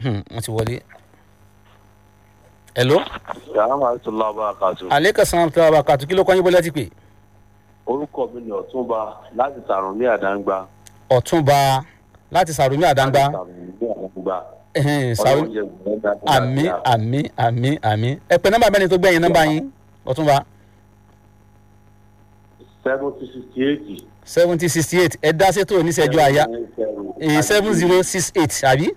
Hmm, wọ́n ti wọlé. hello. yàrá àti lọ́ba àkàtù. aleka sanam tí wàá bá kàtó kí ló kọ́ yín bọ́lá ti pè. orúkọ mi ni ọ̀túnba láti sàrùn ní àdáńgbá. ọ̀túnba láti sàrùmí àdáńgbá. sàrùn ní àdáńgbá. Ẹhẹ́n, Sàrú- ọlọ́run jẹ́ ìgbìmọ̀ dáadáa. àmì àmì àmì àmì ẹ pè nọ́mbà mẹ́rin tó gbẹ̀yìn nọ́mbà yín ọ̀túnba seventy sixty eight. seventy sixty eight ẹ dá sétò oníṣẹ́jú àyà seven zero six eight àbí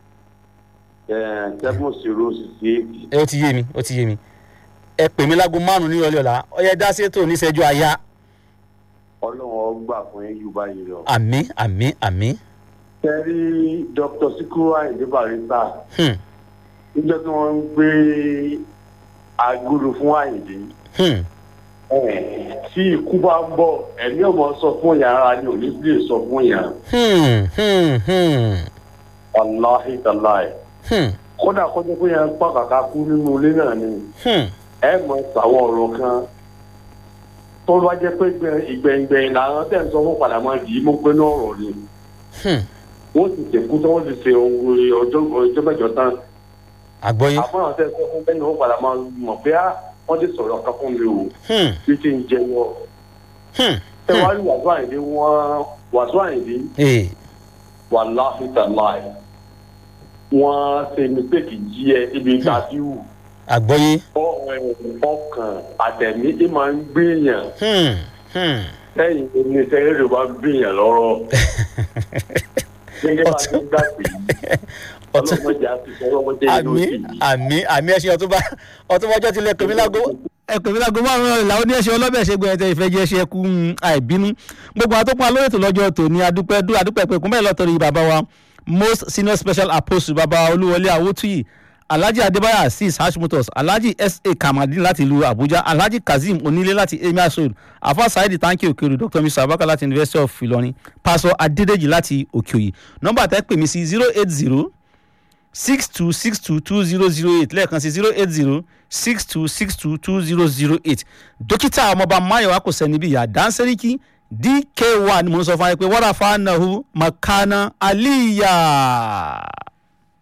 seven zero sixty eight. ẹ ó ti yé mi ó ti yé mi ẹ pè mí lágo márùn-ún ní ìrọ̀lẹ́ ọ̀la ọ̀yẹ́ dá sétò oníṣẹ́jú àyà ọlọ́run ọgbà fún yín yóò bá yín lọ. àmì àmì àmì kẹ́rí dr sikiru ayinde barista hmm, níjọ́ tí wọ́n ń gbé agolo fún ayinde hmm, tí ikú bá ń bọ̀ ẹ̀mí ọmọ sọ fún yàrá ni òní lè sọ fún yàrá hmm, hmm, hmm, wàláhì tàláì hmm, kódà kọjá pé yẹn ń pa kàkà kú nínú ilé náà ni hmm. ẹ mọ sàwọn ọ̀rọ̀ kan tó bá jẹ́ pé gbẹ- ìgbẹ̀yìngbẹ̀yìn làwọn tẹ̀ ń sọ fún padà máa dì í mú pé náà ọ̀rọ̀ ni hmm. wọ́n ti tẹ̀kú tí wọ́n ti ṣe ohun ọjọ́ ọjọ́ mẹ́jọ tán àgbọ́yé àfọ̀nà tẹ̀ sọ fún bẹ́ẹ̀ ni wọ́n padà máa mọ̀ pé á wọ́n ti sọ̀rọ̀ kan fún mi o hmm, bí ti ń jẹyọ hmm, ẹ wá rí wàásù àyìndé wọn wàásù àyìndé ee wàláhì tàláì wọ́n ṣe mistake jí ẹ ibi ìtàdíwù àgbọ́yé ọkàn àtẹ̀mí ẹ máa ń gbìyàn hmm, hmm. lẹ́yìn oníṣẹ́ eré bá ń gbìyàn lọ́rọ̀ gẹ́gẹ́ bá ti ń gbà pé ọtún ọlọ́mọdé àti ọlọ́mọdé ló àmì ti àmì àmì ẹṣin ọtúnba ọtúnba ọjọ́ tilẹ̀ pèmí lágbo ẹ̀pẹ̀mí lágbo márùn-ún ọ̀rẹ́ làwọn oníṣẹ́ ọlọ́bẹ̀ ṣe gbẹ̀yẹ̀ ìfẹ́ jẹ́ ṣe kú mm, àìbínú gbogbo àtọ́kùn alóyè tó lọ́jọ́ tòní adúpẹ́ dú adúpẹ́ pé kúnbẹ́ lọ́tọ̀rí bàbá wa most senior special apostle bàbá olúwọlé awótúyì alhaji adébáyà azeez hashimotos alhaji sa kamadin láti ìlú abuja alhaji kazeem onílé láti emir road afa saidi tanki okeoru dr mr abaka láti university of ilorin pastor adédèjì láti òkèòyè nọ́mbà tẹ́ pè mí sí zero eight zero six two six two two zero zero eight lẹ́ẹ̀kan sí zero eight zero six two six two two zero zero eight dókítà ọmọọba mayowa kò sẹ́ni bí ìyá dáńsẹ́ríkì dk one mo ń sọ fún wa pé wọ́n rà fún anahu makana aliya.